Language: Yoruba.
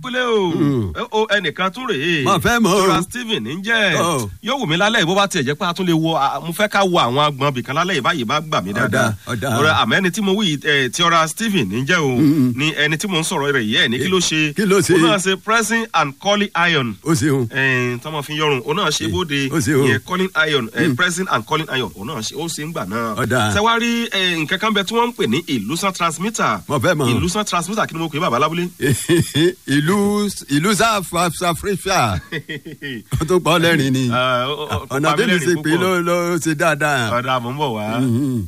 kúlẹ̀ o o ẹnìkan tún rèé Mo fẹ́ mọ̀ o. tora stephen ń jẹ́ Ọ̀. yóò wù mí lálẹ́ ìbó bá tiẹ̀ jẹ́ pé a tún lè wo a- mo fẹ́ ká wo àwọn agbọ̀n bìkan lálẹ́ ìbáyìí bá gbà mí dáadáa ọ̀dà. ọ̀rẹ́ àmọ́ ẹni tí mo wí ẹ̀ tí ọ̀ra stephen ń jẹ́ o ni ẹni tí mo ń sọ̀rọ̀ rẹ̀ yìí ẹ̀ ní kí ló ṣe Kí ló ṣe? ó náà ṣe pressing and calling iron ó ṣeun tọmọ fi yọrùn òun náà ṣe bóde ó ṣe o. ìyẹn calling iron eh, pressing and calling iron òun náà ṣe ó ṣe ń gbà náà. Ọ̀dà. sẹ́wárí nǹkan kan bẹ tí wọ́n ń pè ní ìlúsàn transmitter. Mo fẹ́ mọ̀. ìlúsàn transmitter kí ni mo pè é bàbá lábúlé. ìlú ìlú sáfàfíà ó tó pọ̀ lẹ́rìn ni Ah, ó- ó- ó ọ̀nà pa mí bí mi lẹ́rìn ṣe pé púpọ̀. ló ló ṣe dáadáa. ọ̀dà mò ń bọ̀ wá. Mhm.